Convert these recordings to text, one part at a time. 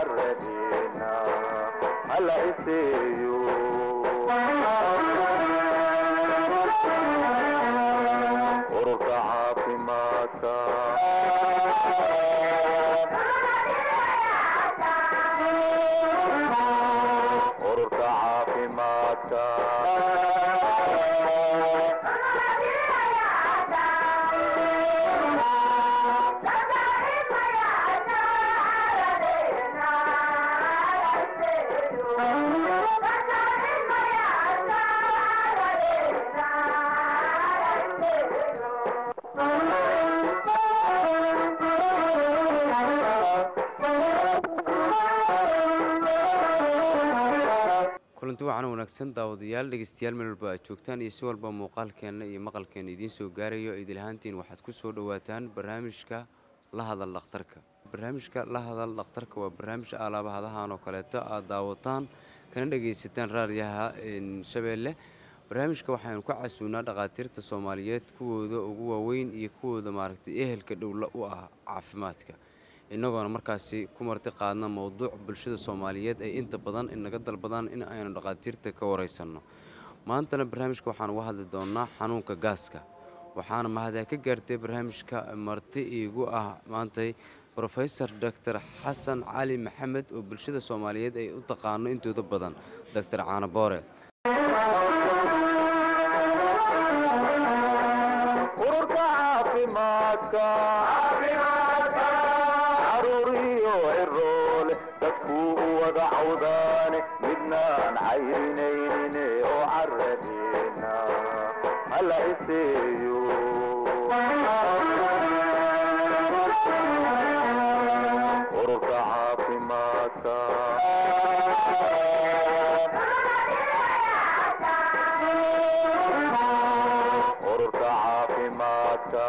caradina hala iseeyo ururka caafimaadka ururka caafimaadka kulanti waxaana wanaagsan daawadayaal dhegeystayaal meel walba aad joogtaan iyo si walba muuqaalkeenna iyo maqalkeenna idiin soo gaarayo idil ahaantiin waxaad ku soo dhowaataan barnaamijka la hadal dhakhtarka barnaamijka la hadal dhakhtarka waa barnaamij alaabahadahan oo kaleeto aad daawataan kana dhegaysataan raadiyaha shabeelle barnaamijka waxaynu ka casuunaa dhakhaatiirta soomaaliyeed kuwooda ugu waaweyn iyo kuwooda maaragtay ehelka dhowla u ah caafimaadka innagoona markaasi ku marti qaadna mowduuc bulshada soomaaliyeed ay inta badan inaga dalbadaan in aynu dhakhaatiirta ka waraysanno maantana barnaamijka waxaan uga hadli doonnaa xanuunka gaaska waxaana mahadee ka gaartay barnaamijka marti iigu ah maantay rofesor doctor xasan cali maxamed oo bulshada soomaaliyeed ay u taqaano intooda badan doctor caanaboore ururka caafimaadka caruuriyo ciroole dadkuu u wada cawdaane midnaan cayrinayne oo caradina hala iseeyo ururka caafimaadka ururka caafimaadka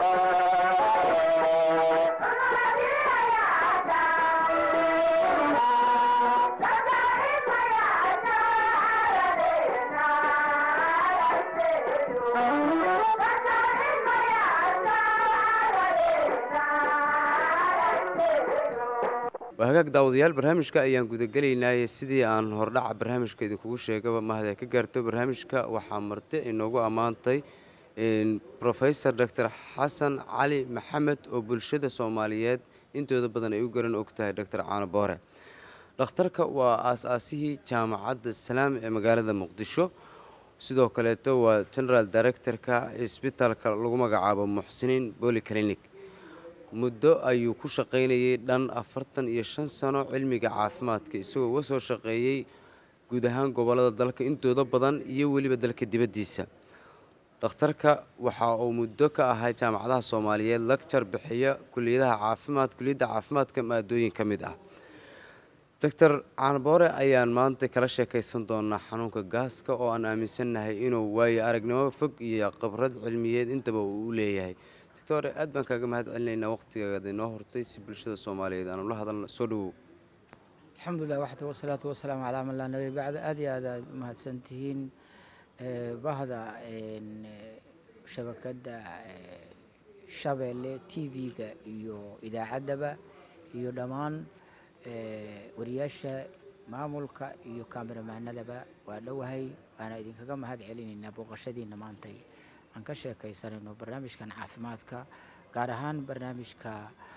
waa hagaag daawadayaal barnaamijka ayaan gudagelaynaaye sidii aan hordhaca barnaamijka idinkugu sheegaba mahadee ka gaarto barnaamijka waxaa marti inoogu ammaantay rofesor doctor xasan cali maxamed oo bulshada soomaaliyeed intooda badan ay u garan og tahay doctor caanoboore dhakhtarka waa aas-aasihii jaamacadda salaam ee magaalada muqdisho sidoo kaleeto waa general directorka isbitaalka lagu magacaabo muxsiniin boli clinic muddo ayuu ku shaqaynayay dhan afartan iyo shan sano cilmiga caafimaadka isagoo uga soo shaqeeyey guud ahaan gobollada dalka intooda badan iyo weliba dalka dibaddiisa dhakhtarka waxa uu muddo ka ahaa jaamacadaha soomaaliyeed lagjar bixiya kuliyadaha caafimaad kuliyadda caafimaadka maadooyin ka mid ah doctor caanboore ayaan maanta kala sheekaysan doonaa xanuunka gaaska oo aan aaminsannahay inuu waayo aragnimo fog iyo khibrad cilmiyeed intaba uu u leeyahay doctore aad baan kaaga mahad celinaynaa waqtigaada inoo hortay si bulshada soomaaliyeed aanu la hadalno soo dhowow alxamdulilah waxda wasalaatu wasalaamu calaa man laa nabiy bacda aad iyo aad aad umahadsan tihiin bahda shabakadda shabeelle t v-ga iyo idaacaddaba iyo dhammaan wariyaasha maamulka iyo kameramaanadaba waa dhowahay waana idinkaga mahad celinaynaa booqashadiina maantay aan ka sheekaysanayno barnaamijkan caafimaadka gaar ahaan barnaamijka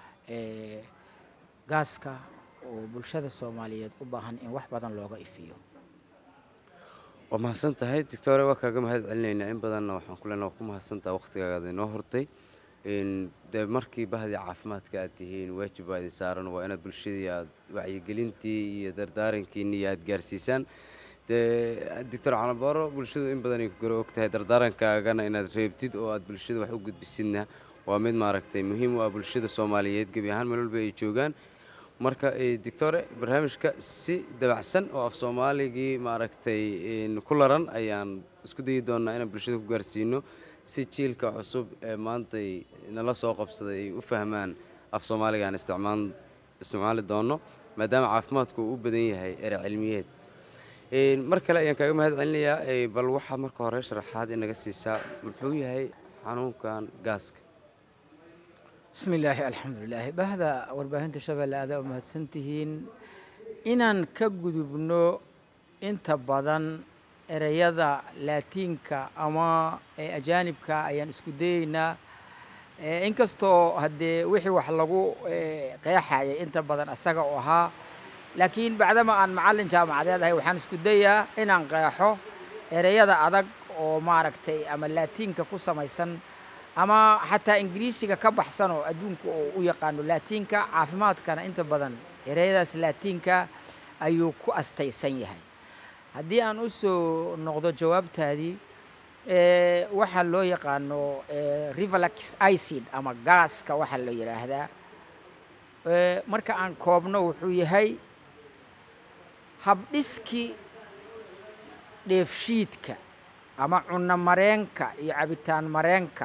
gaaska oo bulshada soomaaliyeed u baahan in wax badan looga ifiyo waa mahadsan tahay doctore waa kaaga mahad celinaynaa in badanna waxaan ku leenaha waa ku mahadsantaha waqtigaada inoo hortay dee markii bahdii caafimaadka aad tihiin waajib baa idin saaran waa inaad bulshadii aad wacyigelintii iyo dardaarankiini iyo aad gaarsiisaan dee doctor canabooro bulshadu in badanay ku garo og tahay dardaarankaagana inaad reebtid oo aad bulshada wax u gudbisidna waa mid maaragtay muhiim u ah bulshada soomaaliyeed gebi ahaan meel walba ay joogaan marka doctore barnaamijka si dabacsan oo af soomaaligii maaragtay ku laran ayaan isku dayi doonaa inaan bulshada ku gaarsiino si jiilka cusub ee maantay nala soo qabsaday ay u fahmaan af soomaaliga aan isticmaal isticmaali doono maadaama caafimaadku uu u badan yahay ere cilmiyeed mar kale ayaan kaaga mahad celinayaa bal waxaad marka hore sharaxaad inaga siisaa muxuu yahay xanuunkan gaaska bismi illaahi alxamdulilaahi bahda warbaahinta shabeelle aadaa u mahadsan tihiin inaan ka gudubno inta badan ereyada laatiinka ama ee ajaanibka ayaan isku dayeynaa Eh, inkastoo haddee wixii wax lagu eh, qeexayay inta badan isaga u ahaa laakiin bacdama aan macallin jaamacadeed ahay waxaan isku dayaa inaan qeexo ereyada adag oo maaragtay ama laatiinka ku samaysan ama xataa ingiriisiga ka baxsan oo adduunka oo u yaqaano laatiinka caafimaadkana inta badan ereyadaas laatiinka ayuu ku astaysan yahay haddii aan u soo noqdo jawaabtaadii eh, waxaa loo yaqaano eh, rivalax icid ama gaaska waxaa la yidhaahdaa Eh, marka aan koobno wuxuu yahay habdhiskii dheefshiidka ama cunno mareenka iyo cabitaan mareenka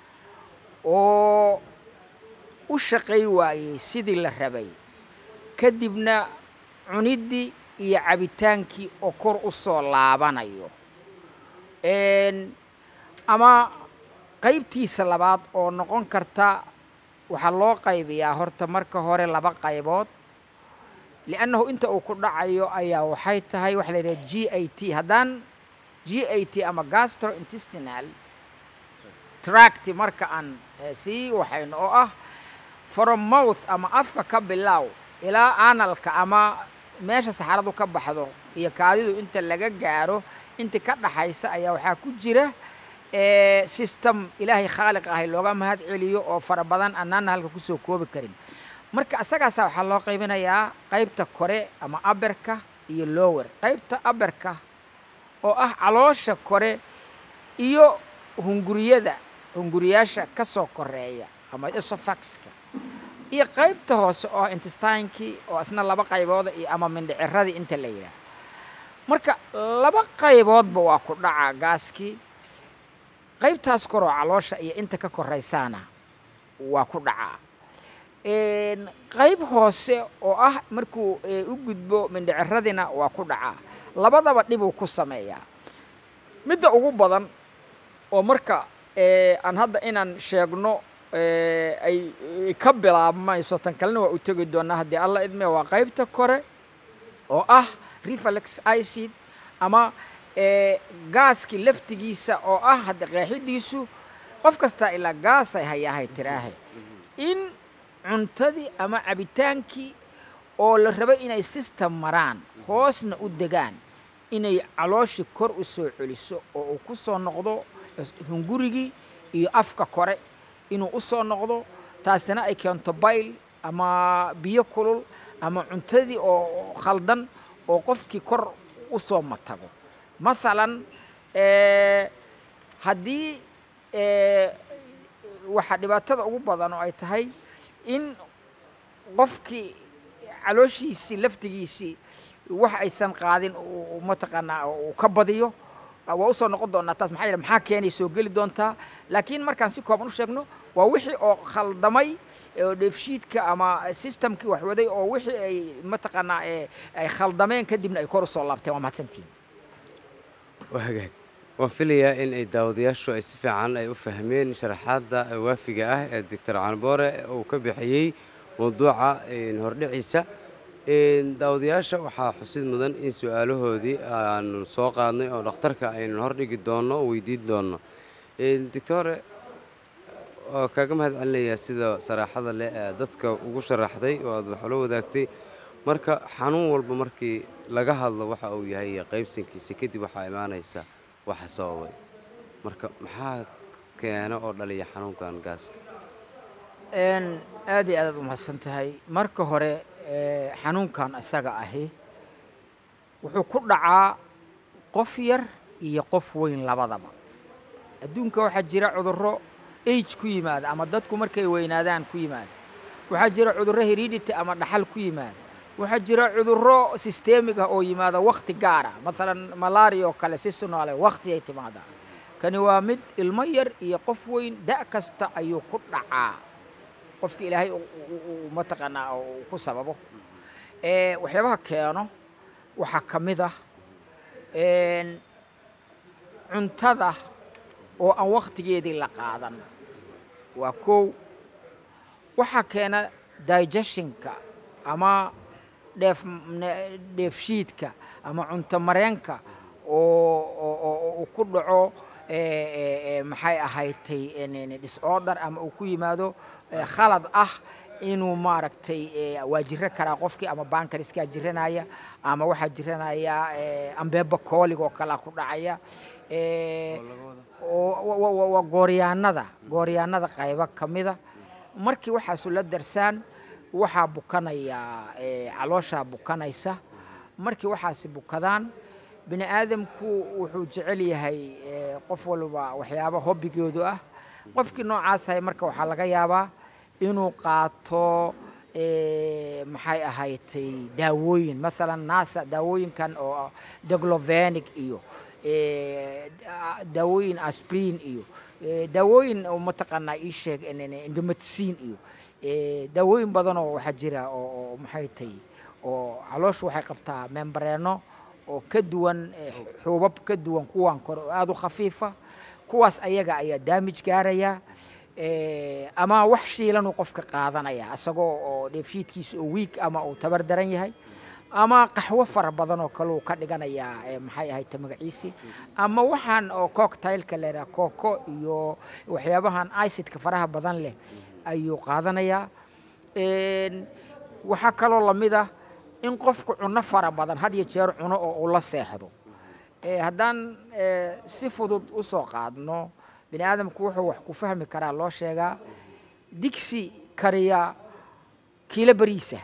oo u shaqay waayey sidii la rabay kadibna cuniddii iyo cabitaankii oo kor u soo laabanayo Een, ama qaybtiisa labaad oo noqon karta waxaa loo qaybiyaa horta marka hore laba qaybood liannahu inta uu ku dhacayo ayaa waxay tahay waxa la yidhaha g a t haddaan g a t ama gastrointestinal tract marka aan eh, sii waxayno oo ah from mouth ama afka ka bilow ilaa analka ama meesha saxaradu ka baxdo iyo kaadidu inta laga gaaro inta ka dhaxaysa ayaa waxaa ku jira eh, system ilaahay khaaliq ahay looga mahad celiyo oo fara badan annaana halka kusoo koobi karin marka asagaasa waxaa loo qaybinayaa qaybta kore ama aberka iyo lower qaybta aberka oo ah caloosha kore iyo hunguriyada hunguriyaasha ka soo koreeya ama esophaxka iyo qaybta hoose oo ah intestinekii oo isna laba qaybooda iyo ama mindhiciradii inta la yidhaah marka laba qayboodba waa ku dhaca gaaskii qaybtaas koroo caloosha iyo inta ka koraysaana waa ku dhacaa Een, qayb hoose oo ah markuu eh, u gudbo mindhiciradina waa ku dhacaa labadaba dhibuu ku sameeyaa midda ugu badan oo marka eh, aan hadda inaan sheegno eh, ay ay ka bilaabmayso tan kalena waa u tegi doonaa haddii alla idme waa qaybta kore oo ah reflex icid ama eh, gaaskii laftigiisa oo ah hadda qeexidiisu qof kastaa ilaa gaasay hayaahay tiraahe in cuntadii ama cabitaankii oo la rabo inay system maraan hoosna u degaan inay calooshii kor u soo celiso oo uu ku soo noqdo is- hungurigii iyo afka kore inuu u soo noqdo taasina ay keento bayl ama biyo kulul ama cuntadii oo khaldan oo qofkii kor u soo matago mathalan eh, haddii eh, waxaa dhibaatada ugu badan oo ay tahay in qofkii calooshiisii laftigiisii wax aysan qaadin uu- uu mataqaanaa uu ka badiyo waa usoo noqon doonaa taas maxaa yeele maxaa keenay soo geli doontaa laakiin markaan si kooban u sheegno waa wixii oo khaldamay oo dheefshiidka ama systemkii wax waday oo wixii ay mataqaanaa eh, ay khaldameen kadibna ay kor usoo laabteen waa mahadsantihin waa hagaag waan filayaa in ay daawadayaashu ay si fiican ay u fahmeen sharaxaadda waafiga ah ee doctor canboore uu ka bixiyey mawduuca een, hordhiciisa Een, daawadayaasha waxaa xusid mudan in su-aalahoodii aanu soo qaadnay oo dhakhtarka aynu hordhigi doonno oo weydiin doonno Een, doctore waa kaaga mahad celinayaa sida saraaxada leh ee dadka ugu sharaxday oo aad wax ula wadaagtay marka xanuun walba markii laga hadlo waxa uu yahay iyo qaybsankiisa kadib waxaa imaanaysa waxa sababay marka maxaa keena oo dhaliya xanuunkan gaaska Een, aad iyo aad aad u mahadsan tahay marka hore eh, xanuunkan isaga ahi wuxuu ku dhacaa qof yar iyo qof weyn labadaba adduunka waxaa jira cudurro age ku yimaada ama dadku markay weynaadaan ku yimaada waxaa jira cudurro heredity ama dhaxal ku yimaada waxaa jira cudurro systemic ah oo yimaada wakhti gaara maalan malaria oo kale si sunaale wakhti ay timaadaa kani waa mid ilmo yar iyo qof weyn da' kasta ayuu ku dhacaa qofki ilaahay uu- uu- uu mataqaanaa uu ku sababo Eh, waxyaabaha keeno waxaa ka mid ah een, cuntada oo aan wakhtigeedii la qaadan waa kow waxaa keena digestionka ama dheef ne- dheefshiidka ama cunto mareenka oo oo- oo uu ku dhaco ee, ee, ee, maxay ahaydtay en- en, disorder ama uu ku yimaado ee, khalad ah inuu maaragtay ee, waa jiro karaa qofkii ama bankariska jiranaya ama waxaa jiranaya ee, ambeeba koolig oo kalea ku dhacaya ee, oo wa- wa- wa- waa gooryaanada gooryaanada qaybo ka mida markii waxaasu la darsaan waxaa bukanaya ee, calooshaa bukanaysa markii waxaasi bukadaan bini aadamku wuxuu jecel yahay ee, qof walba waxyaaba hobbigoodu ah qofkii noocaas marka waxaa laga yaabaa inuu qaato ee, maxay ahaydtay daawooyin maalan naasa daawooyinkan oo deglovenic iyo ee, da- daawooyin asprin iyo ee, daawooyin oo mataqaanaa ii sheeg indomatisiin iyo ee, daawooyin badanoo waxaa jira oo oo maxay tay oo calooshu waxay qabtaa membareeno oo ka duwan ee, xuubab ka duwan kuwan kore oo aada u khafiifa kuwaas ayaga ayaa daamij gaaraya ee, ama wax shiilanuu qofka qaadanaya isagoo oo dheefshiidkiisa oo wiig ama uu tabar daran yahay ama qaxwo fara badan oo kale uu ka dhiganayaa ee, maxay ahayd ta magaciisi ama waxaan oo cocktailka la yidhaha coco iyo waxyaabahan icidka faraha badan leh ayuu qaadanayaa Een, waxaa kaloo lamid ah in qofku cunno fara badan had iyo jeer cuno oo uu la seexdo Ee, haddaan ee, si fudud u soo qaadno bini aadamku wuxuu wax ku fahmi karaa loo sheegaa digsi kariya kiilo bariisa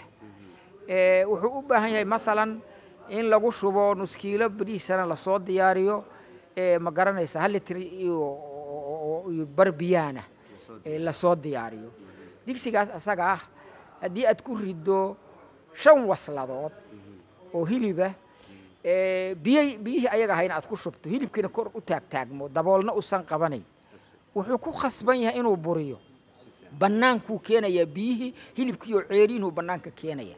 Ee, wuxuu u baahan yahay maalan in lagu shubo nus kiilo bariisana lasoo diyaariyo ee, ma garanaysa hal litr iyo iyo bar biyaana ee, lasoo diyaariyo digsigaas asaga ah haddii aad ku riddo shan wasladood oo hiliba ee, biyay biyihii ayaga ahayna aad ku shubto hilibkiina kor u taagtaagmo daboolna usan qabanayn wuxuu ku khasban yahay inuu buriyo bannaankuu keenayaa biyihii hilibkii oo ceeriinuu bannaanka keenaya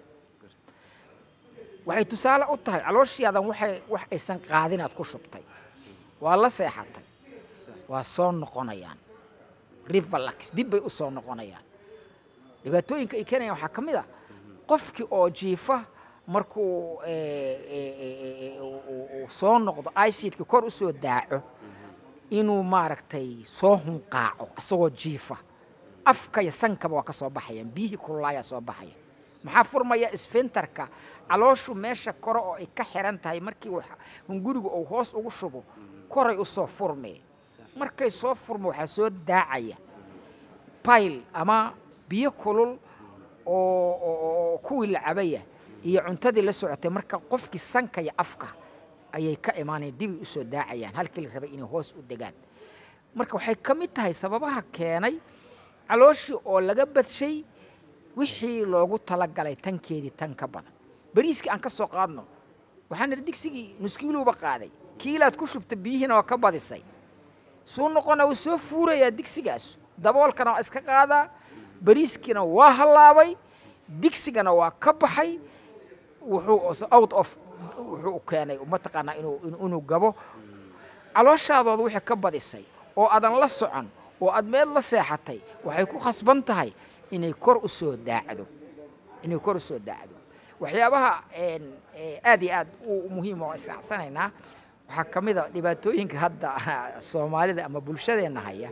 waxay tusaale u tahay calooshiyaadan waxay wax aysan qaadin aad ku shubtay waa la seexatay waa soo noqonayaan rivalax dib bay u soo noqonayaan dhibaatooyinka ay keenayaan waxaa ka mid a qofkii oo jiifa markuu ee, ee, ee, ee, uu- uu- uu soo noqdo icidka kor u soo daaco inuu maaragtay soo hunqaaco asagoo jiifa afka iyo sankaba waa ka soo baxayaan biyihii kululaayaa soo baxaya maxaa furmaya isfintarka calooshu meesha kore oo ay ka xiran tahay markii wax- hungurigu uu hoos ugu shubo koray u soo furmee markay soo furmo waxaa soo daacaya bayl ama biyo kulul oo oo- oo kuwii la cabaya iyo cuntadii la socotay marka qofkii sanka iyo afka ayay ka imaanayaan dibay u soo daacayaan halkii la rabay inay hoos u degaan marka waxay ka mid tahay sababaha keenay calooshii oo laga badshay wixii loogu talagalay tankeedii tan ka badan bariiskii aan ka soo qaadno waxaan nidhi digsigii nuskiiluuba qaaday kiilaad ku shubta biyihiina waa ka badisay suu noqona wuu soo fuurayaa digsigaas daboolkana waa iska qaadaa bariiskiina waa hallaabay digsigana waa ka baxay wuxuu out of wuxuu keenay mataqaanaa inuu inuu- inuu gabo calooshaadood wixii ka badisay oo aadan la socon oo aad meel la seexatay waxay ku khasban tahay inay kor u soo daacdo inay kor u soo daacdo waxyaabaha een, ee, aad iyo aad u muhiim oo israacsanaynaa waxaa ka mid a dhibaatooyinka hadda soomaalida ama bulshadeenna haya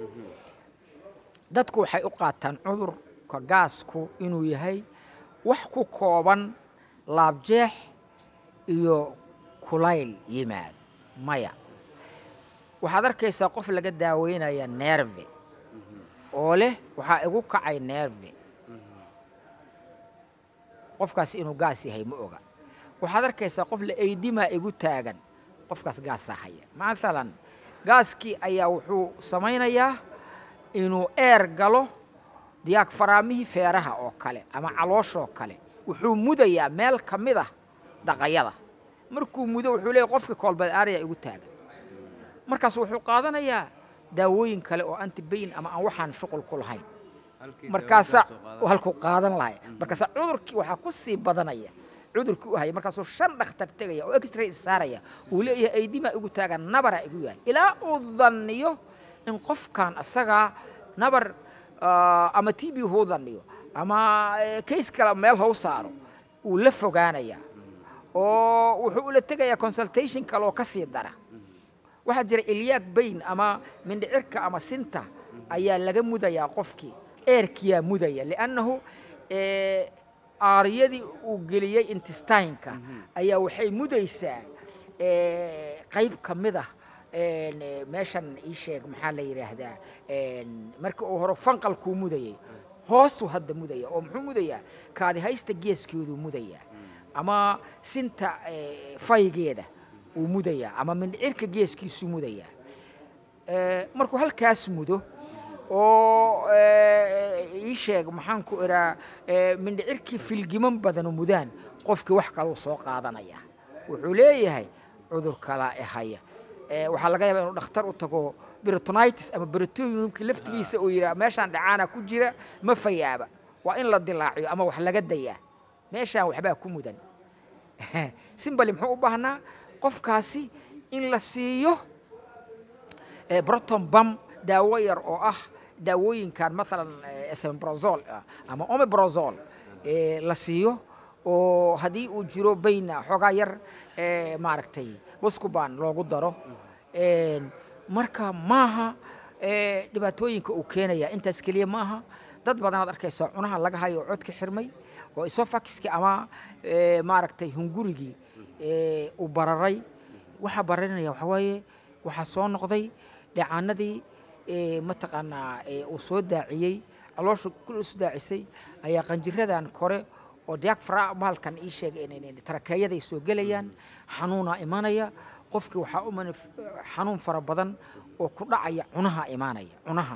dadku waxay u qaataan cudurka gaasku inuu yahay wax ku kooban laabjeex iyo kulayl yimaado maya waxaad arkaysaa qof laga daaweynaya neerve oo leh waxaa igu kacay neerve qofkaas inuu gaas yahay ma oga waxaad arkaysaa qof la eydimaa igu taagan qofkaas gaasaa haya maalan gaaskii ayaa wuxuu samaynayaa inuu eer galo diyaag faraamihii feeraha oo kale ama calooshoo kale wuxuu mudayaa meel ka mid ah daqayada markuu mudo wuxuu leeyahy qofkii koolbad aaraya igu taagan markaas wuxuu qaadanayaa daawooyin kale oo antibayin ama aan waxaan shuqul ku lahayn markaasaa halkuu qaadan lahay markaasaa cudurkii waxaa ku sii badanaya cudurkii u haya markaasuu shan dhakhtar tegaya oo exray saaraya uu leeyahay aydimaa igu taagan nabaraa igu yaal ilaa uu danniyo in qofkan asagaa nabar ah, ama t b huu danniyo ama eh, kays kale meel hau saaro uu la fogaanayaa oo wuxuu ula tegayaa consultation kale oo ka sii dara waxaa jira ilyaag bayn ama mindhicirka ama sinta ayaa laga mudayaa qofkii eerkiyaa mudaya liannahu eh, aaryadii uu geliyey intestineka ayaa waxay mudaysaa eh, qayb ka mid ah een, eh, meeshan ii sheeg maxaa la yidhaahdaa een, markii uu hore fanqalkuu mudayay hoosuu hadda mudaya oo muxuu mudayaa kaadi haysta geeskeeduu mudayaa ama sinta eh, faygeeda uu mudayaa ama mindhicirka geeskiisuu mudayaa Eh, markuu halkaas mudo oo eh, ii sheeg maxaan ku idhaa eh, mindhicirkii filgiman badanu mudaan qofkii wax kaluu soo qaadanaya wuxuu leeyahay cudur kalaa ehaya Eh, waxaa laga yaabaa inuu dhakhtar u tago biritonitis ama britoniumka laftigiisa uu yidhaha meeshaan dhacaana ku jira ma fayaaba waa in la dilaaciyo ama wax laga dayaa meeshaan waxbaa ku mudan simbali muxuu u baahnaa qofkaasi in la siiyo eh, broton bam daawo yar oo ah daawooyinkan maalan eh, esombrozol ah, ama omeprazole eh, la siiyo oo haddii uu jiro bayna xoogaa yar eh, maaragtay waskuban loogu daro Een, marka maaha eh, dhibaatooyinka uu keenaya intaas keliya maaha dad badanaad arkaysa cunaha laga hayo oo codka xirmay oo isofakiski ama eh, maaragtay hungurigii eh, uu bararay waxaa bararinaya waxaa waaye waxaa soo noqday dhacaanadii eh, mataqaanaa eh, uu soo daaciyey caloosha kul isu daacisay ayaa qanjiradan kore oo diagfra maalkan ii sheeg tarakeeyaday soo gelayaan xanuunaa imanaya qofkii waxaa u manif xanuun fara badan oo ku dhacaya cunaha imaanaya cunaha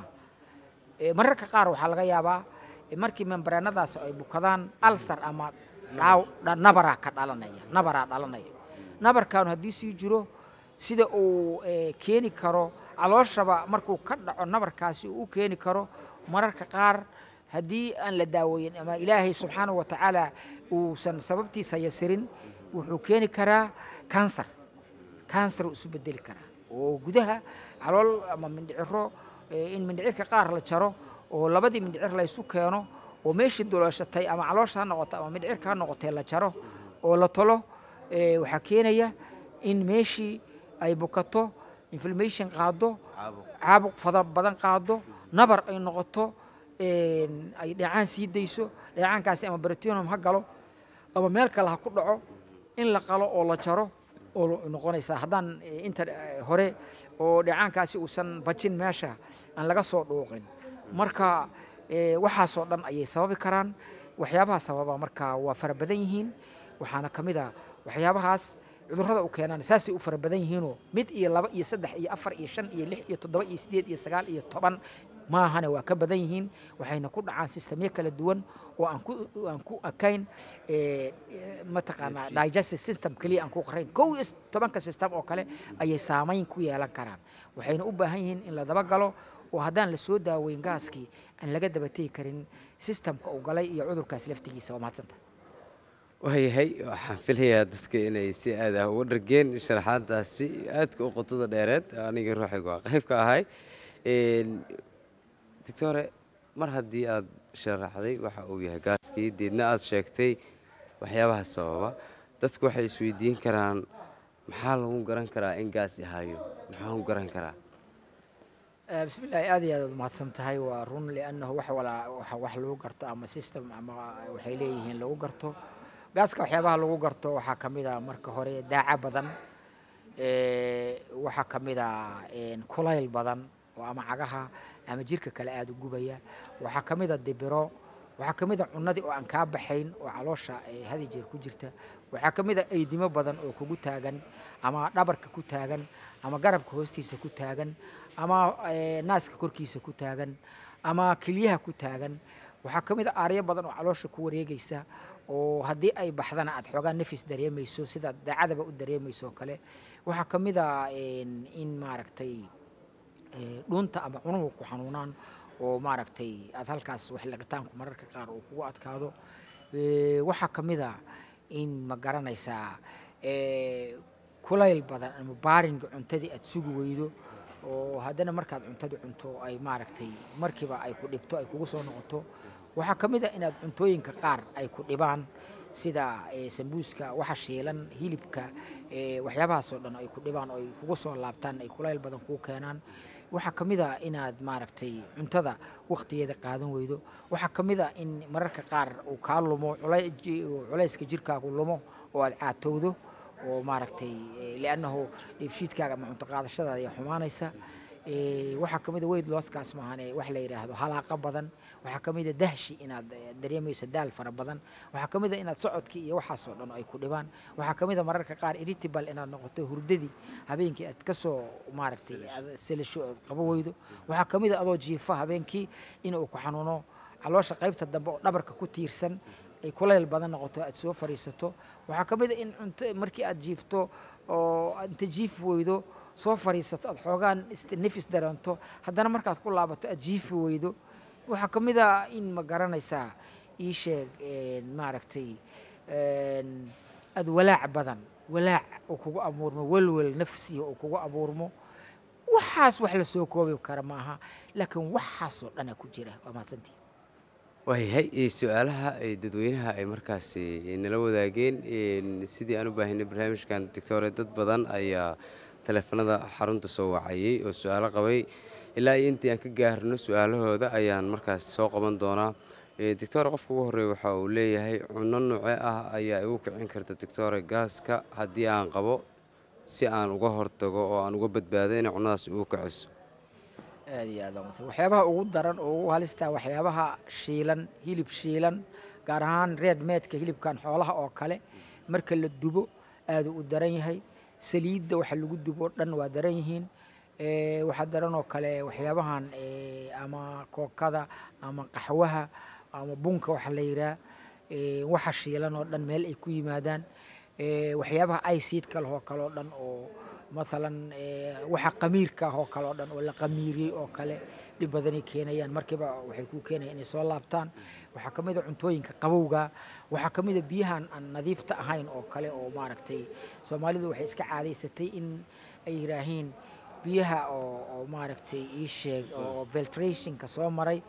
Eh, mararka qaar waxaa laga yaabaa eh, markii membraanadaas ay bukadaan alsar ama dhaaw dha- nabaraa ka dhalanaya nabaraa dhalanaya nabarkaanu haddii sii jiro sida uu eh, keeni karo calooshaba markuu ka dhaco nabarkaasi uu u keeni karo mararka qaar haddii aan la daaweeyin ama ilaahay subxaanahu wa tacaala uusan sababtiisa yasirin wuxuu keeni karaa kansar kansar uu isu bedeli karaa oo gudaha calool ama mindhiciro eh, in mindhicirka qaar la jaro oo labadii mindhicir la isu keeno oo meeshii duleeshatay ama caloosha ha noqoto ama mindhicirka ha noqotee la jaro oo la tolo eh, waxaa keenaya in meeshii ay bukato inflammation qaado caabuq fada badan qaado nabar ay noqoto een, ay dheecaan sii dayso dheecaankaasi ama baratinum ha galo ama meel kale ha ku dhaco in la qalo oo la jaro oo noqonaysaa haddaan eh, inta eh, hore oo dheecaankaasi uusan bajin meesha aan laga soo dhuuqin marka eh, waxaasoo dhan ayay sababi karaan waxyaabaha sababa marka waa fara badan yihiin waxaana ka mid a waxyaabahaas cudurrada u keenaan saasay u fara badan yihiinoo mid iyo laba iyo saddex iyo afar iyo shan iyo lix iyo toddoba iyo siddeed iyo sagaal iyo toban maahane waa ka badan yihiin waxayna ku dhacaan sistemyo kala duwan oo aan ku aan ku ekayn eh, eh, mataqaanaa digestive system keliya aan ku qarayn kow iyo tobanka system oo kale ayay saamayn ku yeelan karaan waxayna u baahan yihiin in la dabagalo oo haddaan la soo daaweyn gaaskii aan laga dabategi karin systemka uu galay iyo cudurkaas laftigiisa waa mahadsanta waayahay waxaan filayaa dadka inay si aad ah uga dhargeen sharaxaadaasi aadka u qotada dheereed aniga ruuxiga waa qayb ka ahay Een, doctore mar haddii aad sharaxday waxa uu yahay gaaskii deedna aad sheegtay waxyaabaha sababa dadku waxay isweydiin karaan maxaa lagu garan karaa in gaas yahayo maxaa lagu garan karaa Eh, bismi illaahi aad iyo aad aad mahadsan tahay waa run liannahu wax walaa waxa wax lagu garto ama system ama waxay leeyihiin lagu garto gaaska waxyaabaha lagu garto waxaa ka mid a marka hore daaca badan eh, waxaa ka mid a een, kulayl badan oo ama cagaha ama jirka kale aada u gubaya waxaa ka mid a dibiro waxaa ka mid a cunnadii oo aan kaa baxayn oo caloosha eh, had iyo jeer ku jirta waxaa ka mid a eydimo badan oo kugu taagan ama dhabarka ku taagan ama garabka hoostiisa ku taagan ama eh, naaska korkiisa ku taagan ama kelyaha ku taagan waxaa ka mid a aaryo badan oo caloosha ku wareegaysa oo haddii ay baxdana aad xoogaa nafis dareemayso sida daacadaba u dareemayso oo kale waxaa ka mid a een, in maaragtay eh, dhuunta ama cunuhu ku xanuunaan oo maaragtay aad halkaas wax lagitaanku mararka qaar uu kugu adkaado Eh, waxaa ka mid a in ma garanaysaa eh, kulayl badan ama baaringa cuntadii aad sugi weydo oo haddana markaad cuntadii cunto ay maaragtay markiiba ay ku dhibto ay kugu soo noqoto waxaa ka mid a inaad cuntooyinka qaar ay ku dhibaan sida eh, sambuuska waxa shiilan hilibka eh, waxyaabahaasoo dhan ay ku dhibaan oo ay kuga soo laabtaan ay kulayl badan kuu keenaan waxaa ka mid a inaad maaragtay cuntada waqtigeeda qaadan weydo waxaa ka mid a in mararka qaar uu kaa lumo culay- ji- culayska jirkaagu lumo oo aad caatowdo oo maaragtay eh, liannahu dheefshiidkaaga ama cunto qaadashadaada ayaa xumaanaysa Eh, waxaa ka mid a weyd looskaas maahane wax la yidhaahdo halaaqa badan waxaa ka mid a dahshi inaad eh, dareemayso daal fara badan waxaa ka mid a inaad socodkii iyo waxaasoo dhan ay ku dhibaan waxaa ka mid a mararka qaar irritable inaad noqoto hurdadii habeenkii aad ka soo maaragtay aad selasho ood qabo weydo waxaa ka mid a adoo jiifa habeenkii in uu ku xanuuno caloosha qaybta dambe oo dhabarka ku tiirsan ay kulayl badan noqoto aad soo fariisato waxaa ka mid a in cunto markii aad jiifto oo aad inta jiif weydo soo fariisato aad xoogaan ist- nefis dareento haddana markaad ku laabato aad jiifi weydo waxaa ka mid a in ma garanaysaa ii sheeg een, maaragtay een, aad walaac badan walaac uu kugu abuurmo welwel nafsiya uu kugu abuurmo waxaas wax la soo koobi kara maaha laakiin waxaasoo dhana ku jira waa mahadsantii waayahay ee, su-aalaha ay dadweynaha ay markaasi nala wadaageen een, sidii aan u baahinay barnaamijkan doctore dad badan ayaa taleefanada xarunta soo wacayay oo su-aalo qabay ilaa iyo intii aan ka gaarno su-aalahooda ayaan markaas soo qaban doonaa Ee, doctore qofka ugu horreeya waxa uu leeyahay cunno nooce ah ayaa igu kicin karta doctore gaaska haddii aan qabo si aan uga hortago oo aan uga badbaado inay cunnadaas ugu kiciso aad iyo aad waa mahadsan. waxyaabaha ugu daran oo ugu halistaa waxyaabaha shiilan hilib shiilan gaar ahaan reed meedka hilibkan xoolaha oo kale marka la dubo aaduu u daran yahay saliidda waxa lagu dubo o dhan waa daran yihiin Eh, waxaa daran oo kale waxyaabahan eh, ama kookada ama qaxwaha ama bunka waxa la yidhaha eh, waxa shiilan oo dhan meel ay ku yimaadaan Eh, waxyaabaha aysiidka leh oo kale oo dhan oo maalan eh, waxa qamiirka ah oo kale oo dhan oo la qamiiriyey oo kale dhib badanay keenayaan markiiba waxay ku keenayaan inay soo laabtaan waxaa ka mid a cuntooyinka qabowga waxaa ka mid a biyahan aan nadiifta ahayn oo kale oo maaragtay soomaalidu waxay iska caadaysatay in ay yidhaahiin biyaha oo oo maaragtay ii sheeg oo filtrationka soo maray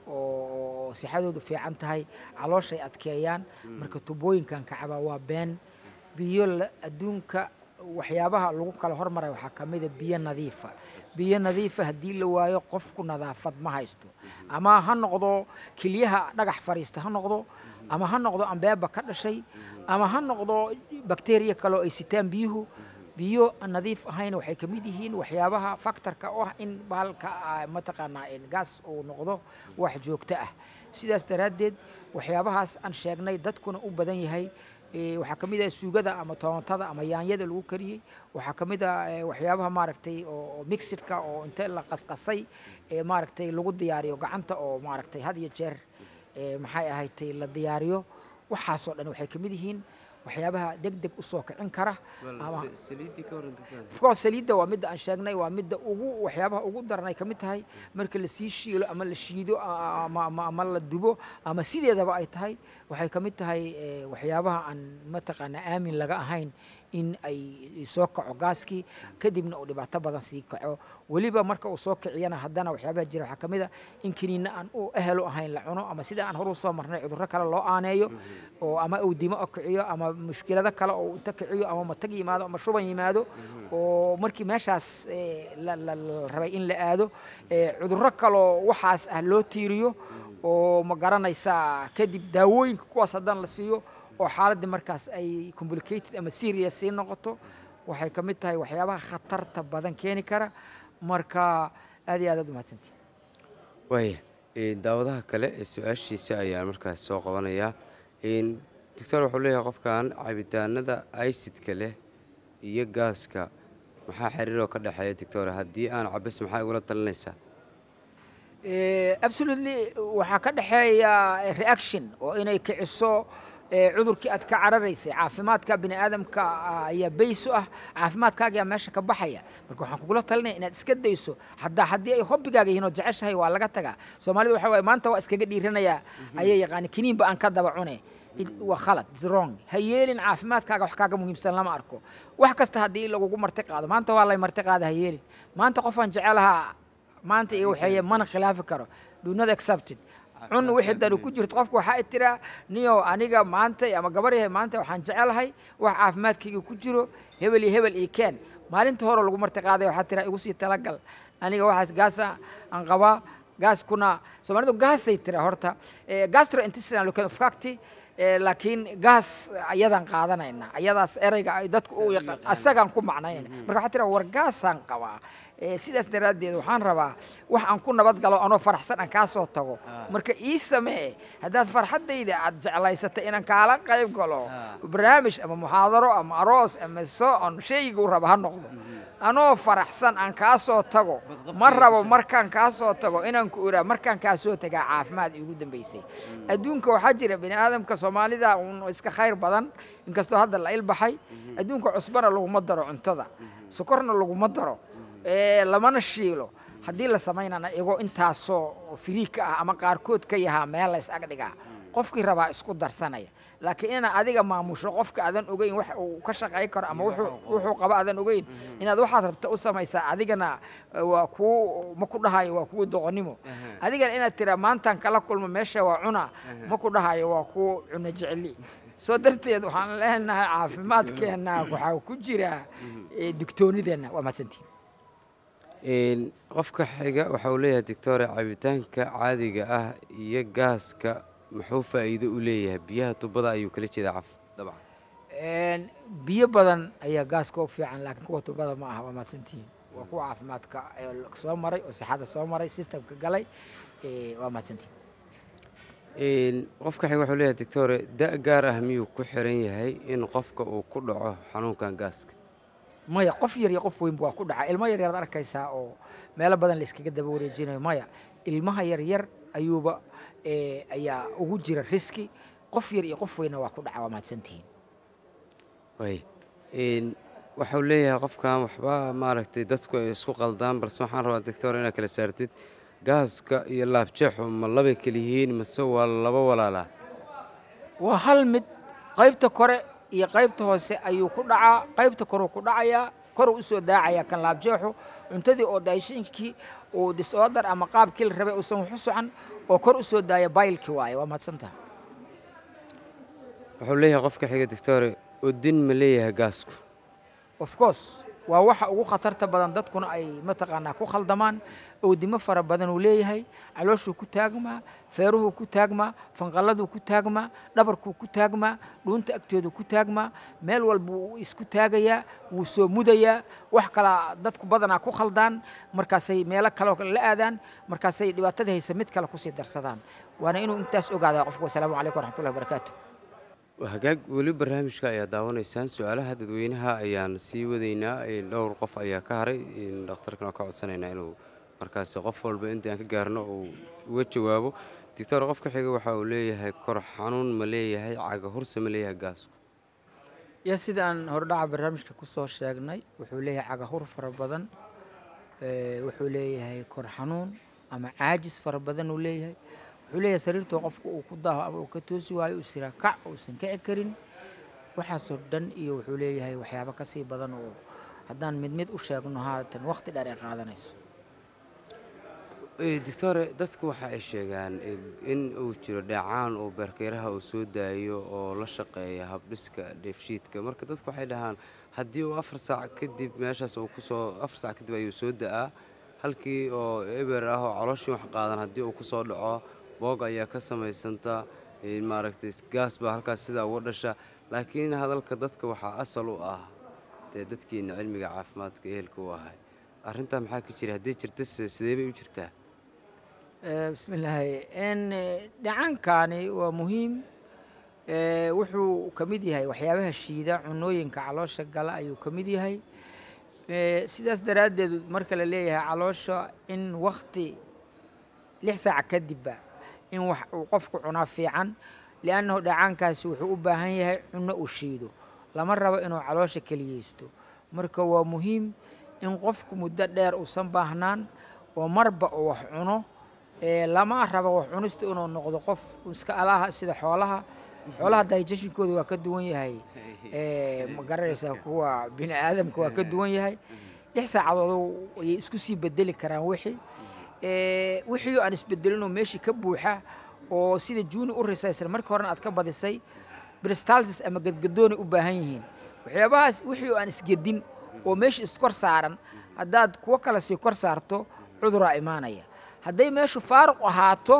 oo oo sixadoodu fiican tahay calooshay adkeeyaan marka tubooyinkan kacaba waa been biyo la- adduunka waxyaabaha lagu kala hormaray waxaa ka mid a biyo nadiifa biyo nadiifa haddii la waayo qofku nadaafad ma haysto ama ha noqdo kelyaha dhagax fariista ha noqdo ama ha noqdo ambeeba ka dhashay ama ha noqdo bakteriya kale oo ay sitaan biyuhu biyo aan nadiif ahayn waxay ka mid yihiin waxyaabaha faktorka oo ah in bahalka ah, mataqaanaa in gaas uu noqdo wax joogto ah sidaas daraaddeed waxyaabahaas aan sheegnay dadkuna u badan yahay Eh, waxaa ka mid ah suugada ama toontada ama yaanyada lagu kariyey waxaa ka mid ah eh, waxyaabaha maaragtay oo oo mixidka oo inta la qasqasay ee maaragtay lagu diyaariyo gacanta oo maaragtay had iyo jeer eh, maxay ahaydtay la diyaariyo waxaasoo dhan waxay ka mid yihiin waxyaabaha deg deg u soo kicin kara ama of course saliidda waa midda aan sheegnay waa midda ugu waxyaabaha ugu daran ay ka mid tahay marka la sii shiilo ama la shiido a- ama, ama, ama la dubo ama sideedaba ay tahay waxay ka mid tahay eh, waxyaabaha aan mataqaanaa aamin laga ahayn in ay soo kaco gaaskii kadibna uu dhibaato badan sii kaco weliba marka uu soo kiciyana haddana waxyaabaha jira waxaa ka mid a in kiniinna aan u ehelo ahayn la cuno ama sida aan horu soo marnay cudurro kale loo aaneeyo oo ama uu dimo o kiciyo ama mushkilado kale oo inta kiciyo ama matag yimaado ama shuban yimaado oo markii meeshaas eh, la la- la rabay in la aado eh, cudurro kaloo waxaas ah loo tiiriyo oo ma garanaysaa kadib daawooyinka kuwaas haddana la siiyo oo xaaladdii markaas ay complicated ama serious sii noqoto waxay ka mid tahay waxyaabaha khatarta badan keeni kara marka aad iyo aad aad u mahadsantihi waaya ee, daawadaha kale ee su-aashiisa ayaan markaas soo qabanayaa Een, doctor wuxuu leeyahay qofkan cabitaanada aysidka leh iyo gaaska maxaa xiriiroo ka dhexeeya doctor haddii aan cabis maxaa igula talinaysaa Eh, absolutely waxaa ka dhexeeya eh, reaction oo inay kiciso eh, cudurkii aad ka cararaysay caafimaadka bini aadamka ah, ayaa bays u ah caafimaadkaagaa meesha ka baxaya marka waxaan kugula talinaya inaad iska dayso haddaa haddii ay hobbigaaga yihiin oo jeceshahay waa laga tagaa soomaalida waxa waaye maanta waa iskaga dhiiranayaa ayay yaqaani kiniinba aan ka daba cune It- waa khalad it's wrong ha yeelin caafimaadkaaga wax kaaga muhiimsan lama arko wax kasta haddii lagugu marti qaado maanta waa lay marti qaada ha yeelin maanta qofaan jecelahaa maanta iyo waxeeye mana khilaafi karo do not accepted cun wixii dani ku jirto qofku waxaa tiraa niyow aniga maanta ama gabar yahay maanta waxaan jecelahay wax caafimaadkayga ku jiro hebel iyo hebel iyo keen maalinta hore lagu marti qaaday waxaa tiraa igu sii talagal aniga waxaas gaasa aan qabaa gaaskuna soomaalidu gaasay tira horta Eh, gastrointestinal facty laakiin gaas ayadaan qaadanayna ayadaas ereyga ay dadku u yaqaan asagaan ku macnaynayna marka waxaa tira war gaasaan qabaa Eh, sidaas daraaddeed waxaan rabaa wax aan ku nabad galo anoo faraxsan aan kaa soo tago marka ii samee haddaad farxaddayda aad jeclaysatay inaan kaala qayb galo barnaamij ama muxaadaro ama aroos ama so-on shayguu raba ha noqdo anoo faraxsan aan kaa soo tago ma rabo markaan kaa soo tago inaan ku oraa markaan kaa soo tagaa caafimaad iigu dambaysay adduunka waxaa jira bini aadamka soomaalida un iska khayr badan inkastoo hadda la ilbaxay adduunka cusbana laguma daro cuntada sokorna laguma daro ee, lamana shiilo haddii la samaynana igoo intaasoo firiig ka ah ama qaarkood ka yahaa meel la is agdhigaa qofkii rabaa isku darsanaya laakiin inaad adiga maamusho qofka aadan ogeyn wax uu ka shaqayn karo ama wuxuu- wuxuu qaba aadan ogeyn inaad waxaad rabta u samaysaa adigana eh, waa kuu ma ku dhahayo waa kuwa doqonnimo adigana inaad tiraa maantaan kala kulmo meesha waa cuna ma ku dhahayo waa kuu cuno jeceli soo darteed waxaan leenahay caafimaadkeenna waxaa ku jira eh, digtoonideenna waa mahadsantihin Een, qofka xiga waxa uu leeyahay doctore cabitaanka caadiga ah iyo gaaska muxuu faa'iido u leeyahay biyaha tubada ayuu kala jeedaa caf dabcan Een, biyo badan ayaa gaaska u fiican laakiin kuwa tubada ma aha waa mahadsantihiin waa kuwa caafimaadka ee soo maray oo sixada soo maray systemka galay ee, waa mahadsantihiin Een, qofka xiga wuxuu leeyahay doctore da' gaar ah miyuu ku xiran yahay in qofka uu ku dhaco xanuunkan gaaska maya qof yar iyo qof weynba waa ku dhaca ilmo yar yaraad arkaysaa oo meelo badan la iskaga daba wareejinayo maya ilmaha yar yar ayuuba ee, ayaa ugu jira riski qof yar iyo qof weynna waa ku dhaca waa mahadsantihiin way Een, waxau leeyahay qofkan waxba maaragtay dadku ay isku qaldaan balse waxaan rabaa doctor inaad kala saartid gaaska iyo laabjeexu ma labay kala yihiin mase waa laba walaalaa waa hal mid qaybta kore iyo qaybta hoose ayuu ku dhacaa qaybta koruu ku dhacayaa koruu usoo daacayaa kan laabjeexu cuntadii oo daashinkii uu disorder ama qaabkii la rabay uusan wax u socan oo kor usoo daaya baylkii waaye waa mahadsantaha wuxuu leeyahay qofka xiga doctore odin ma leeyahay gaasku of course waa waxa ugu khatarta badan dadkuna ay mataqaanaa ku khaldamaan oodimo fara badan uu leeyahay calooshuu ku taagmaa feeruhuu ku taagmaa fanqalladuu ku taagmaa dhabarkuu ku taagmaa dhuunta agteedu ku taagmaa meel walba wuu isku taagayaa wuu soo mudayaa wax kala dadku badanaa ku khaldaan markaasay meelo kaleo la aadaan markaasay dhibaatadii haysa mid kale kusii darsadaan waana inuu intaas ogaadaa qofku wasalaamu calaykum waraxmatullahi wabarakaatu hagaag weli barnaamijka ayaa daawanaysaan su-aalaha dadweynaha ayaan sii wadaynaa Een, dhowr qof ayaa ka haray Een, dhakhtarkan oo ka codsanaynaa inuu markaasi qof walba intii aan ka gaarno uu uga jawaabo doctor qofka xiga waxa uu leeyahay kor xanuun ma leeyahay caga hurse ma leeyahay gaasku ya sida aan hordhaca barnaamijka ku soo sheegnay wuxuu leeyahay cagahur fara badan ee, wuxuu leeyahay kor xanuun ama caajis fara badan uu leeyahay wuxuu leeyahay sariirtoo qofku uu ku daaho ama uu ka toosi waayo uu siraa kac uusan kici karin waxaasoo dhan iyo wuxuu leeyahay waxyaabo ka sii badan oo haddaan mid mid u sheegno haatan waqti dheer ay qaadanayso Ee, doctore dadku waxa ay sheegaan in- in uu jiro dheecaan oo beerkeyraha uu soo daayo oo la shaqeeya habdhiska dheefshiidka marka dadku waxay dhahaan haddii uu afar saac kadib meeshaas uu kusoo afar saac kadib ayuu soo da'aa halkii oo eber ah oo calooshii wax qaadan haddii uu kusoo dhaco boog ayaa ka samaysanta ee, maaragtay gaas baa halkaas sidaa uga dhasha laakiin hadalka dadka waxaa asal u ah dee dadkiina cilmiga caafimaadka ehelka u ahay arrintaa maxaa ka jira haddii jirta se- sidee bay u jirtaa Eh, bismillaahi n dhacaankani waa muhiim Eh, wuxuu ka mid yahay waxyaabaha shiida cunooyinka caloosha gala ayuu ka mid yahay Eh, sidaas daraaddeed marka la leeyahay caloosha in wakti lix saac kadibba in wax uu qofku cunaa fiican liannahu dhacaankaasi wuxuu u baahan yahay cunno uu shiido lama rabo inuu caloosha keliyeysto marka waa muhiim in qofku muddo dheer uusan baahnaan oo marba uu wax cuno ee lama rabo wax cunista inuu noqdo qof iska alaha sida xoolaha xoolaha digestionkooda waa ka duwan yahay ee ma garanaysaa kuwa bini aadamka waa ka duwan yahay lix saacadood ayay isku sii bedeli karaan wixii ee wixii aan isbedelinoo meeshii ka buuxa oo sida juuni u risaysan markii horena aad ka badisay bristalsis ama gadgadoonay u baahan yihiin waxyaabahaas wixii oo aan isgedin oo meesha iskor saaran haddaad kuwo kale sii kor saarto cuduraa imaanaya hadday meeshu faaruq ahaato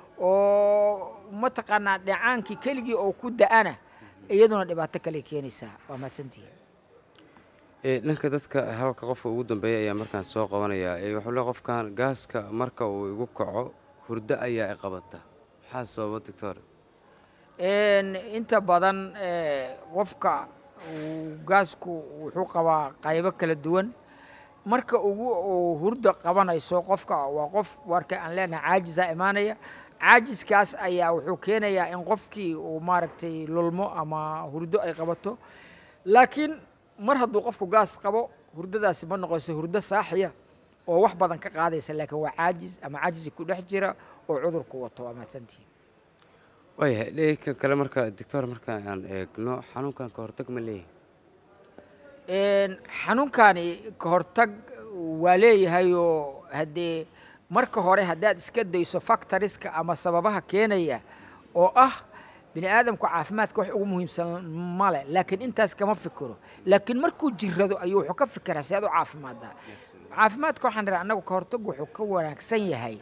oo mataqaanaa dhacaankii keligii oo ku da'ana iyaduna dhibaato kale keenaysaa waa mahadsantihiin Ee, dhanka dadka halka qofka ugu dambeeya ayaa markaan soo qabanaya ee wuxuu leeyahay qofkan gaaska marka uu igu kaco hurdo ayaa i qabata maxaa sababa doctor Een, inta badan eh, qofka uu gaasku wuxuu qabaa qaybo kala duwan marka ugu uu hurda qabanayso qofka waa qof warka aan leenahay caajisa imaanaya caajiskaas ayaa wuxuu keenayaa in qofkii uu maaragtay lulmo ama hurdo ay qabato laakiin mar hadduu qofku gaas qabo hurdadaasi ma noqonayso hurdo saaxiya oo wax badan ka qaadaysa laakiin waa caajis ama caajisi ku dhex jira oo cudurku wato waa mahadsantihiin waayahay dhanka kale marka doctor marka aan eegno xanuunkan ka hortag ma leeyahay Een, xanuunkani ka hortag waa leeyahay oo haddee marka hore haddaad iska dayso factoriska ama sababaha keenaya oo ah bini aadamku caafimaadka wax ugu muhiimsan male laakiin intaas kama fikiro laakiin markuu jirado ayuu wuxuu ka fikiraa si aad u caafimaaddaa caafimaadka waxaan dhahaa annagu ka hortag wuxuu ka wanaagsan yahay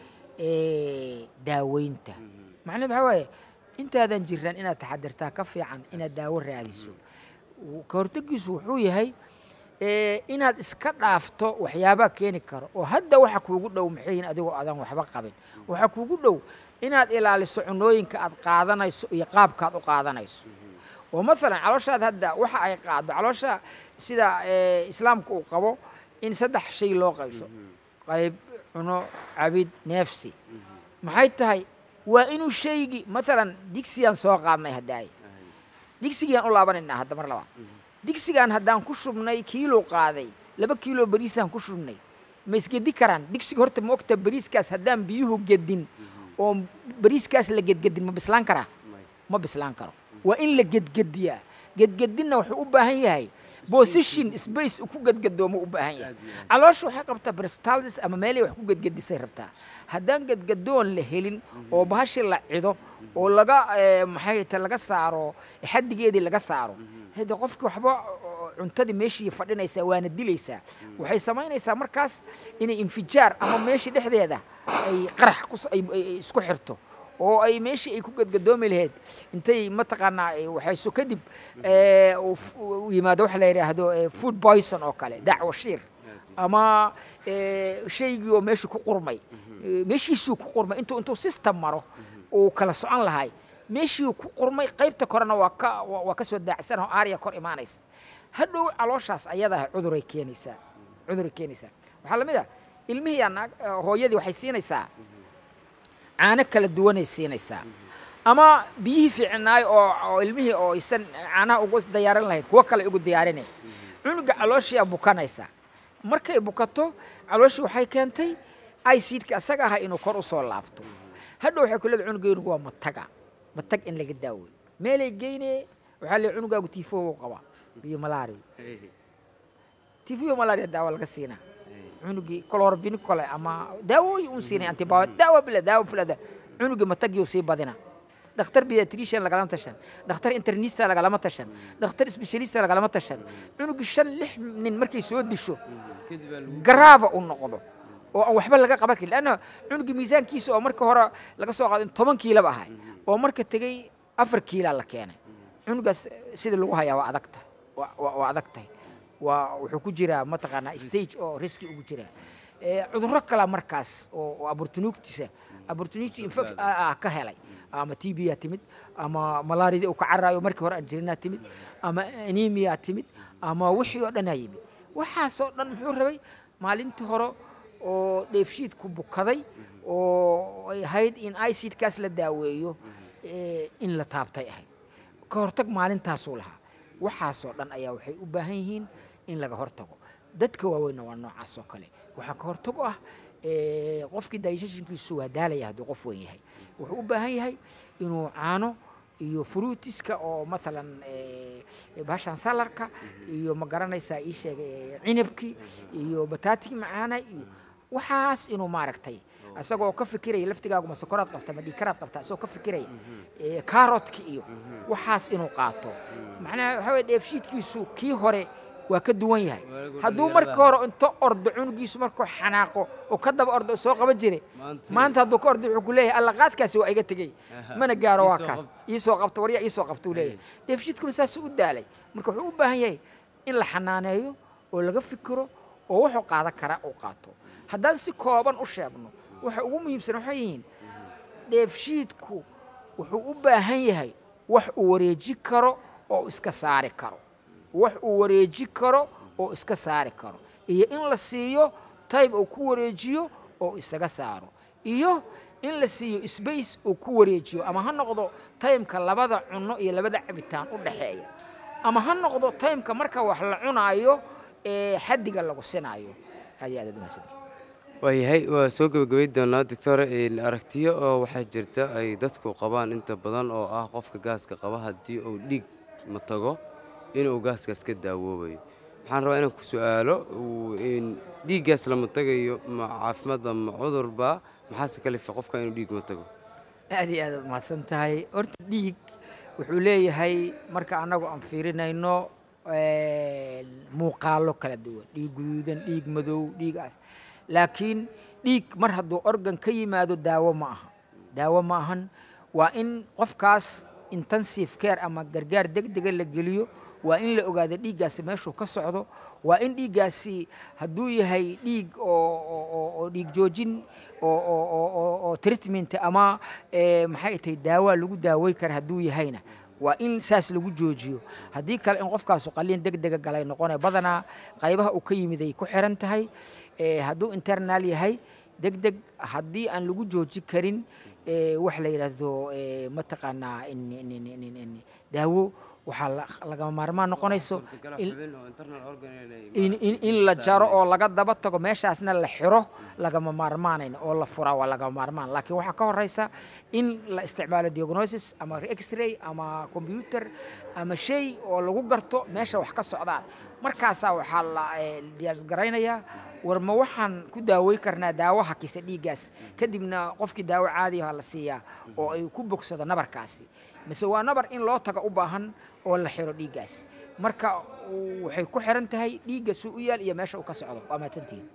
eh, daaweynta macnaheed waxaa waaye intaadan jiran inaad taxadirtaa ka fiican inaad daawo raadiso Uu- ka hortagiisu wuxuu yahay eh, inaad iska dhaafto waxyaabaa keeni karo oo hadda waxa kuugu dhow maxay yihiin adigoo adan waxba qabin waxa kuugu dhow inaad ilaaliso cunooyinka aad qaadanayso iyo qaabkaad u qaadanayso oo maalan calooshaad hadda waxa ay qaado caloosha sida eh, islaamku uu qabo in saddex shay loo qaybso qayb cuno cabid neefsi maxay tahay waa inuu shaygii maalan digsigaan soo qaadnay haddaay digsigaan u laabanaynaa hadda mar labaad digsigaan haddaan ku shubnay kiilo qaaday laba kiilo bariisaan ku shubnay ma isgedi karaan digsiga horta ma ogta bariiskaas haddaan biyuhu gedin oo bariiskaas la gedgedin ma bislaan karaa ma bislaan karo waa in la gedgediyaa gedgedinna wuxuu u baahan yahay position space uu ku gedgedoomo u baahan yahay caloosha waxay qabtaa peristalsis ama meelay wax ku gedgedisay rabtaa haddaan gedgedoon la helin oo bahashi la cido oo laga eh, maxay ta laga saaro xaddigeedii laga saaro hade qofki waxba oo cuntadii meeshii fadhinaysaa waana dilaysaa waxay samaynaysaa markaas inay infijaar ama meeshii dhexdeeda ay qarax kus- ay ay- ay isku xirto oo ay meeshii ay ku gadgadoomi lahayd intay mataqaanaa ay waxayso kadib eh, uu f- uu yimaado waxa la yidhaahdo eh, food poison oo kale dacwo shiir ama eh, shaygii oo meeshii ku qurmay Eh, meeshiisuu ku qurmay intuu intuu system maro uu kala socon lahay meeshii ku qurmay qaybta korena waa ka waa waa ka soo daacsan oo aarya kor imaanaysa hadhow calooshaas ayadaha cuduray keenaysaa cuduray keenaysaa waxaa la mid ah ilmihii yaa naag eh, hooyadii waxay siinaysaa caano kala duwanay siinaysaa ama biyihii fiicnaay oo oo ilmihii oo isan caanaha ugu diyaarin lahayd kuwo kale ugu diyaarinay cunuga calooshiyaa bukanaysa markay bukato calooshii waxay keentay icidka asaga aha inuu kor u soo laabto hadhow waxay ku leedahay cunugeynugu waa mataga matag in laga daaweyo meelay geynee waxaa leeyahay cunugaagu tifo u qabaa iyo malaria tifo iyo malaria daawo laga siinaa cunugii chlorovinicole ama daawooyin un siinay antibiotic daawo bila daawo filada cunugii matagii sii badina dhakhtar pediatrician lagalama tashan dhakhtar internista lagalama tashan dhakhtar specialista lagalama tashan cunugii shan lix nin markay soo disho garaava u noqdo oo aan waxba laga qaban karin lanna cunugii miisaankiisa oo marka hore laga soo qaado in toban kiilaba ahay oo marka tegey afar kiilaa la keenay cunugaas sida lagu hayaa waa adag tahay waa- waa waa adag tahay waa wuxuu ku jiraa mataqaanaa stage oo riski ugu jiraa Eh, cudurro kala markaas oo oo opportunitiisa opportunity infect ah ka helay ama t b aa timid ama malaariyadii uu ka caraayo markii hore aan jirinaa timid ama anemia timid ama wixii oo dhanaa yimid waxaasoo dhan muxuu rabay maalintii hore oo dheefshiidku bukaday oo ay ahayd in icidkaas la daaweeyo eh, in la taabtay ahayd ka hortag maalintaasuu lahaa waxaasoo dhan ayaa waxay u baahan yihiin in laga hortago dadka waaweynna waa noocaas oo kale waxaa ka hortago ah eh, qofkii digestionkiisu waa daalaya hadduu qof weyn yahay wuxuu u baahan yahay inuu caano iyo fruitiska oo maalan eh, bahashan salarka iyo ma garanaysaa ii sheegay eh, cinabkii iyo bataatigii macaana iyo waxaas inuu maaragtay isagoo ka fikiraya laftigaagu ma sokoraad qabta ma dhiikaraad qabta isagoo ka fikiraya ee, kaarotka iyo waxaas inuu qaato macnaha waxaa weye dheefshiidkiisu kii hore waa ka duwan yahay Waagu hadduu dhalinyarada. marka hore inta ordo cunugiisu markuu xanaaqo oo ka daba ordo soo qaban jiray Maanta- maanta hadduu ka ordo wuxuu ku leeyahay alla qaadkaasi waa iga tegey Aha. mana gaaro waa Ii soo kaas qabta. ii soo qabta waryaa ii soo qabta uu leeyahay dheefshiidkuna saasuu u daalay marka wuxuu u baahan yahay in la xanaaneeyo oo laga fikiro oo wuxuu qaadan karaa uu qaato haddaan si kooban u sheegno waxa ugu muhiimsan waxay yihiin dheefshiidku wuxuu u baahan yahay wax uu wareeji karo oo iska saari karo wax uu wareeji karo oo iska saari karo iyo in la siiyo tayb uu ku wareejiyo oo isaga saaro iyo in la siiyo sbace uu ku wareejiyo ama ha noqdo taymka labada cunno iyo labada cabitaan u dhaxeeya ama ha noqdo taymka marka wax la cunaayo ee xaddiga lagu sinaayo aad iyo aad aad umahadsantihin waayahay waa soo gebagabay doonaa doctor een, aragtiyo oo waxaa jirta ay dadku qabaan inta badan oo ah qofka gaaska qaba haddii uu dhiig ma tago inuu gaaskaas ka daawoobayo waxaan rabaa inaan ku su-aalo uu, een, dhiiggaas lama tagayo ma caafimaadba ma cudurba maxaase kalifa qofka inuu dhiig ma tago aad iyo aad aad mahadsan tahay horta dhiig wuxuu leeyahay marka annagu aan fiirinayno een, muuqaallo kala duwan dhiig guduudan dhiig madow dhiigaas laakiin dhiig mar hadduu organ ka yimaado daawo ma aha daawo ma ahan waa in qofkaas intensive care ama gargaar degdega la geliyo waa in la ogaado dhiiggaasi meeshuu ka socdo waa in dhiiggaasi hadduu yahay dhiig oo oo- oo- oo dhiig joojin oo oo- oo- oo- oo treatment ama eh, maxay tahay daawaa lagu daawey kara hadduu yahayna waa in saas lagu joojiyo haddii kale in qofkaasu qaliin degdega galay noqonaya badanaa qaybaha uu ka yimid ay ku xiran tahay Eh, hadduu internal yahay degdeg haddii aan lagu jooji karin eh, wax la yidhaahdo eh, mataqaanaa in- in- in- in- in- daawo waxaa la- lagama maarmaan noqonayso in- in, in, in la jaro oo laga daba tago meeshaasna la xiro lagama maarmaanayn oo la furaa waa lagama maarmaan laakiin waxaa ka horeysa in la isticmaalo diagnosis ama x-ray ama computer ama shay oo lagu garto meesha wax ka socdaan markaasaa waxaa la eh, diyaargaraynayaa war ma waxaan ku daawey karnaa daawo hakisa dhiiggaas kadibna qofkii daawo caadiyaha la siiyaa oo ay ku bogsado nabarkaasi mise waa nabar in loo taga u baahan oo la xiro dhiiggaas marka uu- waxay ku xiran tahay dhiigga suu u yaal iyo meesha uu ka socdo waa mahadsantihiin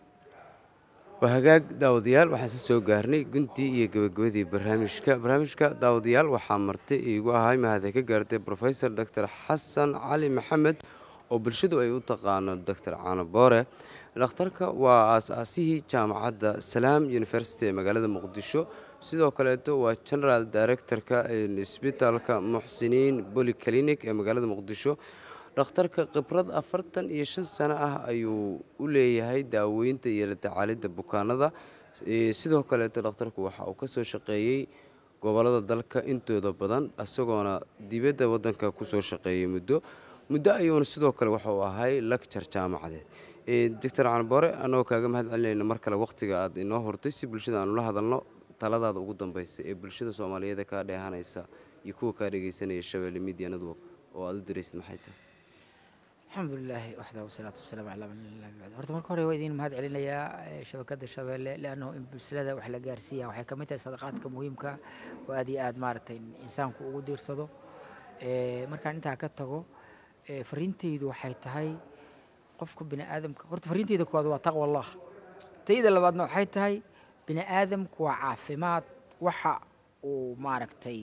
waa hagaag daawadayaal waxaan se soo gaarnay guntii iyo gebagabadii barnaamijka barnaamijka daawadayaal waxaa marti iigu ahay mahadee ka gaartay profesor dr xasan cali maxamed oo bulshadu ay u taqaano dr caano boore dhakhtarka waa aas-aasihii jaamacadda salaam university ee magaalada muqdisho sidoo kaleeto waa general directorka isbitaalka muxsiniin polyclinic ee magaalada muqdisho dhakhtarka khibrad afartan iyo shan sano ah ayuu u leeyahay daaweynta iyo la tacaalidda bukaanada Eh, sidoo kaleeto dhakhtarku waxa uu ka soo shaqeeyey gobolada dalka intooda badan isagoona dibadda waddanka kusoo shaqeeyey muddo muddo ayuuna sidoo kale waxa uu ahay lecture jaamacadeed Eh, doctor canbore annagoo kaaga mahad celinayna mar kale wakhtiga aad inoo hortay si bulshada aanu la hadalno taladaada ugu dambaysa ee bulshada soomaaliyeed kaa dheehanaysa iyo kuwa kaa dhegeysanaya shabeelle media network oo aad u diraysid maxay tahay الحمد لله وحده والصلاة والسلام على من لا بعد horta marka hore waa idin mahad celinayaa eh, shabakadda shabeelle leannahu in bulshada wax la gaarsiiya waxay ka mid tahay sadaqaadka muhiimka oo aad iyo aad maaragtay in insaanku ugu diirsado Eh, markaan intaa ka tago eh, fariintaydu waxay tahay qofka bini aadamka horta fariintayda koowaad waa taqwa allah tayda labaadna waxay tahay bini aadamku waa caafimaad waxa uu maaragtay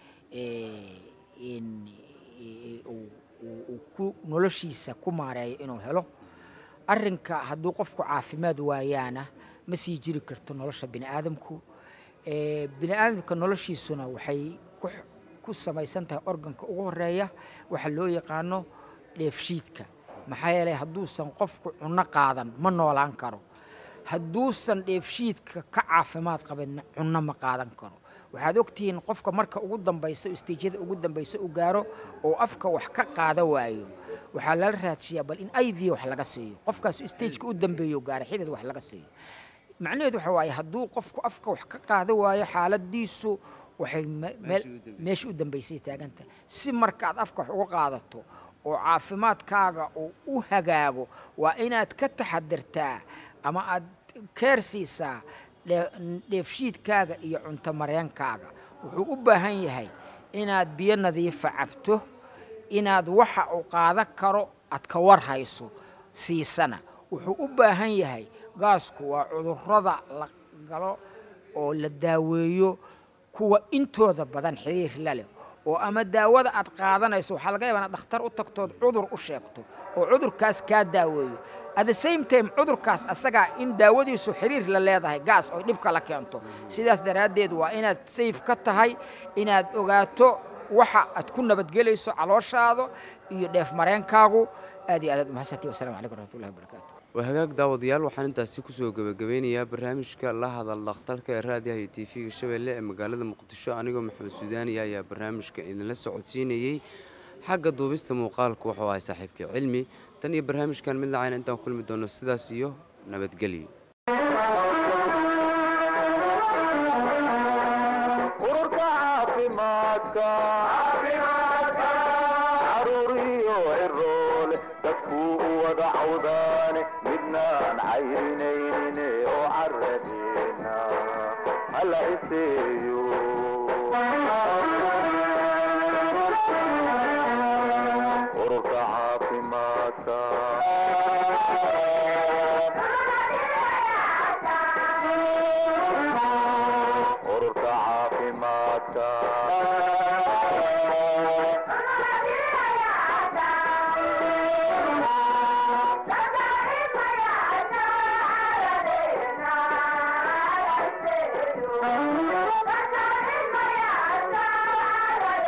eh, in eh, uu- uu- uu ku noloshiisa ku maareeyo inuu helo arrinka hadduu qofku caafimaad waayaana ma sii jiri karto nolosha bini aadamku Eh, bini aadamka noloshiisuna waxay ku x- ku samaysan tahay organka ugu horeeya waxa loo yaqaano dheefshiidka maxaa yeelay hadduusan qofku cunno qaadan ma noolaan karo hadduusan dheefshiidka ka caafimaad qabin cunno ma qaadan karo waxaad ogtihiin qofka marka ugu dambayso istiijyada ugu dambayso u gaaro oo afka wax ka qaada waayo waxaa lala raajiyaa bal in iv wax laga siiyo qofkaas istiijka u dambeeyo gaara xidid wax laga siiyo macnaheedu waxa waaye hadduu qofku afka wax ka qaada waayo xaaladiisu waxay me- meel- meesha u dambaysay taagantahay si markaad afka wax uga qaadato oo caafimaadkaaga uu u hagaago waa inaad ka taxadirtaa ama aad keer siisaa dhe- dheefshiidkaaga iyo cunto mareenkaaga wuxuu u baahan yahay inaad biyo nadiifa cabto inaad waxa uu qaadan karo aad ka war hayso siisana wuxuu u baahan yahay gaasku waa cudurrada la galo oo la daaweeyo kuwa intooda badan xiriir la leh oo ama daawada aad qaadanayso waxaa laga yaabaa inaad dhakhtar u tagtood cudur u sheegto oo cudurkaas kaa daaweeyo at the same time cudurkaas asagaa in daawadiisu xiriir la leedahay gaas oo dhibka la keento sidaas daraaddeed waa inaad sayf ka tahay inaad ogaato waxa aad ku nabadgelayso calooshaada iyo dheef mareenkaagu aad iyo aad aad umahadsantihi wasalamu calaykum raxmatullahi wabarakaatu waa hagaag daawadayaal waxaan intaasi kusoo gebagabeynayaa barnaamijka la hadal dhakhtarka ee raadiyaha iyo tv-ga shabeelle ee magaalada muqdisho anigoo maxamed suudaaniya ayaa barnaamijka idinla socodsiinayey xagga duubista muuqaalku wuxuu ahay saaxiibkii cilmi tan iyo barnaamijkan mid lacayna intaan kulmi doono sidaas iyo nabadgelyo ururka caafimaadka caruuriyo ciroole dadkuu u wada cawdaane midnaan cayrinaynin oo caradeena hala iseeyo